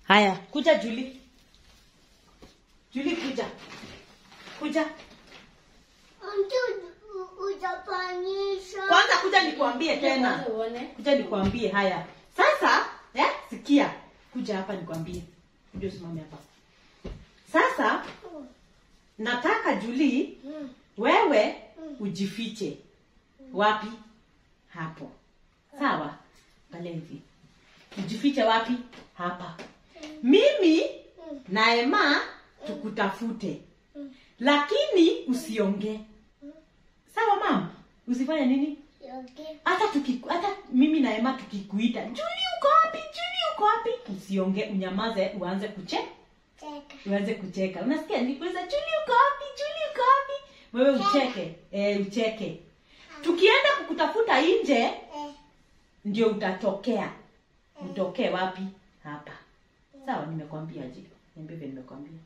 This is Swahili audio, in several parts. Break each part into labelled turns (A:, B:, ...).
A: Haya, kuja Juli. Juli kuja. Kuja.
B: Mtu ujapanyisha.
A: Kwanza kuja nikuambie tena.
C: Kwanza uone.
A: Kuja nikuambie haya. Sasa, eh, sikia. Kuja hapa nikwambie. Kuja usimame hapa. Sasa nataka Juli
B: Mm.
A: wewe ujifiche. Wapi? Hapo. Sawa? Angalia hivi. Ujifiche wapi? Hapa. Mimi na Emma tukutafute. Lakini usiongee. Sawa mama? Usifanye nini?
B: Okay.
A: hata tuki hata mimi na Emma tukikuita Juli uko wapi Juli uko wapi usiongee unyamaze uanze kuche
B: Cheka.
A: uanze kucheka unasikia nikuuliza Juli uko wapi Juli uko wapi wewe ucheke eh ucheke tukienda kukutafuta nje
B: Eh.
A: ndio utatokea utokee wapi hapa sawa nimekwambia je niambie vile nimekwambia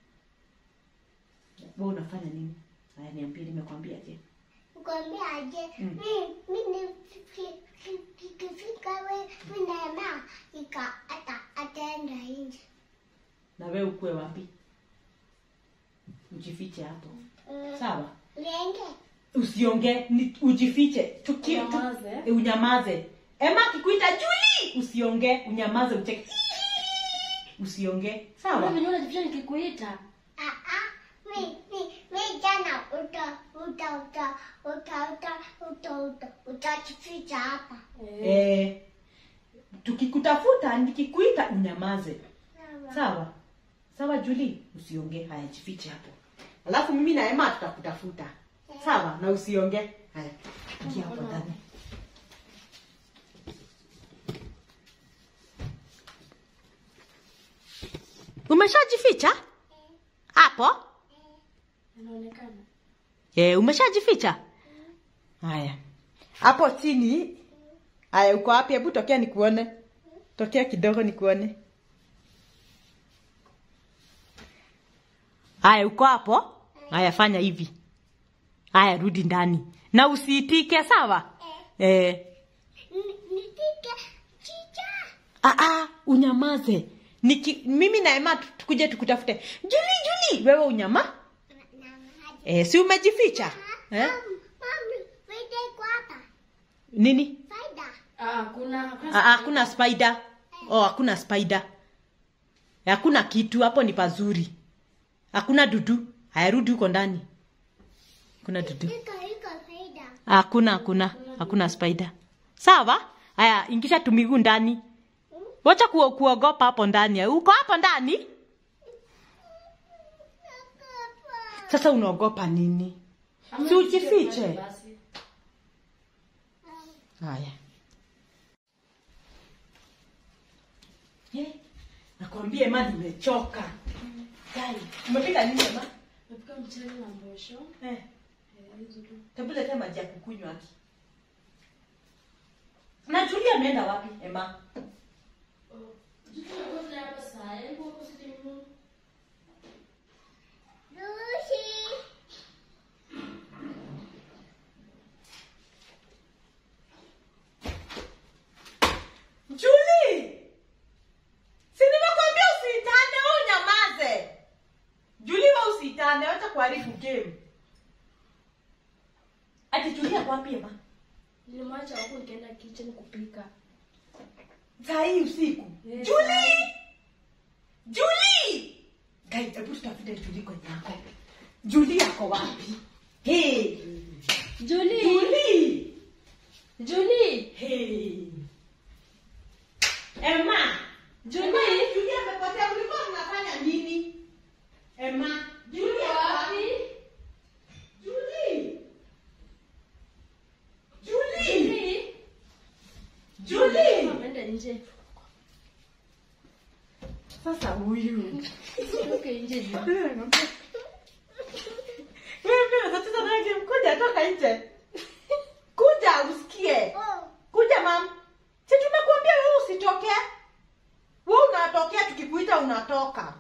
A: wewe unafanya nini haya niambie nimekwambia je
B: Nikwambia aje,
A: Mm.
B: mi- mi ni- ki- ki- kikifika we mi na Emma ika ata ataenda nje.
A: na wewe ukue wapi ujifiche hapo
B: Mm.
A: sawa
B: Lenge.
A: usiongee ni- ujifiche Tuki, tu,
C: Unyamaze.
A: e, unyamaze ema akikuita juli usiongee unyamaze ucheke usiongee
C: Kama
A: sawa
C: venye unajificha nikikuita.
B: Ah ah, mi mi mi jana uta uta uta uta uta uta uta utajificha hapa.
A: e, tukikutafuta nikikuita unyamaze sawa sawa juli usiongee haya jifiche hapo alafu mimi na ema tutakutafuta sawa na usiongee haya ingia hapo ndani umeshajificha hapo
C: Inaonekana.
A: e, umeshajificha haya hapo chini haya uko wapi hebu tokea nikuone tokea kidogo nikuone haya uko hapo haya fanya hivi haya rudi ndani na usiitike sawa eh.
B: Ni- Nitike chicha.
A: Ah, ah, unyamaze Niki, mimi na Emma tu- tukuje tukutafute juli juli wewe unyama
B: Na- na maji.
A: eh, si umejificha eh?
B: Mam, mami, faida iko hapa.
A: nini
B: Faida.
C: Ah, kuna hakuna
A: Ah, ah, hakuna spider oh hakuna spider hakuna kitu hapo ni pazuri hakuna dudu hayarudi huko ndani kuna dudu
B: Iko iko faida.
A: hakuna hakuna hakuna spider sawa haya ingisha tumiguu ndani wacha kuo, kuogopa hapo ndani uko hapo ndani sasa unaogopa nini
C: Ama
A: Si ujifiche.
C: basi.
A: haya Eh, nakwambia ema nimechoka Gai, umepika nini ema
C: Napika mchele na mbosho.
A: eh,
C: Eh, hizo tu.
A: hebu letea maji ya kukunywa aki na Julia ameenda wapi ema
C: Oh. Jitu ngoja hapa saa, hebu hapo sitimu.
B: Lucy.
A: Julie! Si nimekwambia usiitane, wewe unyamaze. Julie wewe usiitane, wacha kuharibu game. Ati Julie ako wapi ema?
C: Nilimwacha hapo nikaenda kitchen kupika.
A: Saa hii usiku.
C: Yes,
A: Julie! Julie! Guys, hebu tutafute Julie kwenye yako. Julie ako wapi? Hey!
C: Julie!
A: Julie!
C: Julie!
A: Hey! Emma!
C: Julie!
A: Julie amepotea, ulikuwa unafanya nini? Emma, Julie ako wapi? Julie! Julie!
C: Julie!
A: Julie!
C: Ameenda nje.
A: Sasa huyu.
C: Toke nje Julie.
A: Wewe pia tatizo lake mkuja toka nje. Kuja usikie.
B: Oh.
A: Kuja mam. Si tumekuambia wewe usitoke. Wewe unatokea tukikuita unatoka.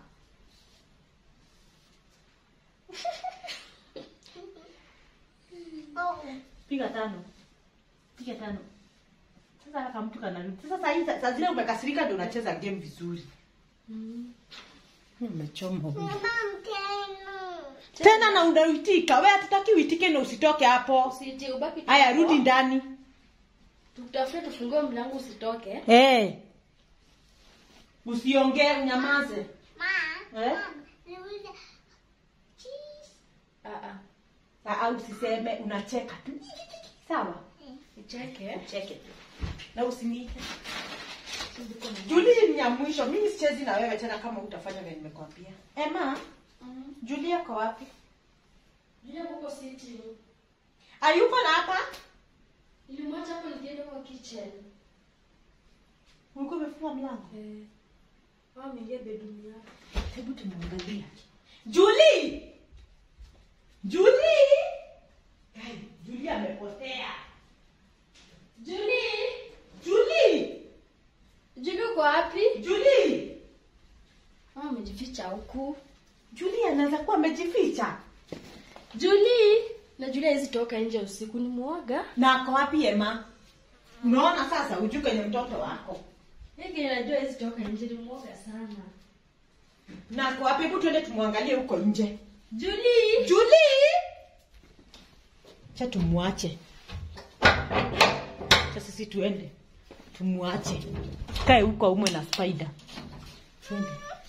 B: Oh.
A: Piga tano. Piga tano. Sasa kama mtu kanarudi. Sasa saa hii saa zile umekasirika ndio unacheza game vizuri. Umechoma huyu.
B: Mama mteno.
A: Tena na unaitika. Wewe hatutaki uitike na usitoke hapo.
C: Usije ubaki tu
A: Haya
C: hapo.
A: rudi ndani.
C: Tutafute tufungue mlango usitoke.
A: Eh. Usiongee unyamaze.
B: Ma.
A: Eh?
B: Mama, niulize. Cheese.
C: Ah ah.
A: Ah, Au usiseme unacheka tu. Sawa?
C: Ucheke.
A: Cheke tu. Na usiniite. Julie ni ya mwisho. Mimi sichezi na wewe tena kama utafanya vile nimekwambia. Emma,
C: Mhm.
A: Julia kwa wapi?
C: Julia huko sitting.
A: Hayuko na hapa?
C: Nilimwacha hapo nikienda kwa kitchen.
A: Ulikuwa umefunga mlango?
C: Eh. Mama ameingia bedroom yake.
A: Hebu tumwangalie. Julie! Julie! Kai, Julie amepotea.
C: Julie!
A: Julie!
C: Julie uko wapi?
A: Julie!
C: Mama amejificha huku.
A: Julie anaweza kuwa amejificha.
C: Julie! Na Julie hizi toka nje usiku ni muoga.
A: Na ako wapi Emma? Unaona sasa ujue kwenye mtoto wako.
C: Hiki najua hizi toka nje ni muoga sana.
A: Na ako wapi? Hebu tuende tumwangalie huko nje.
C: Julie!
A: Julie! Cha tumwache. Sasa sisi tuende. Tumwache. Kae huko umwe na spider. Twende.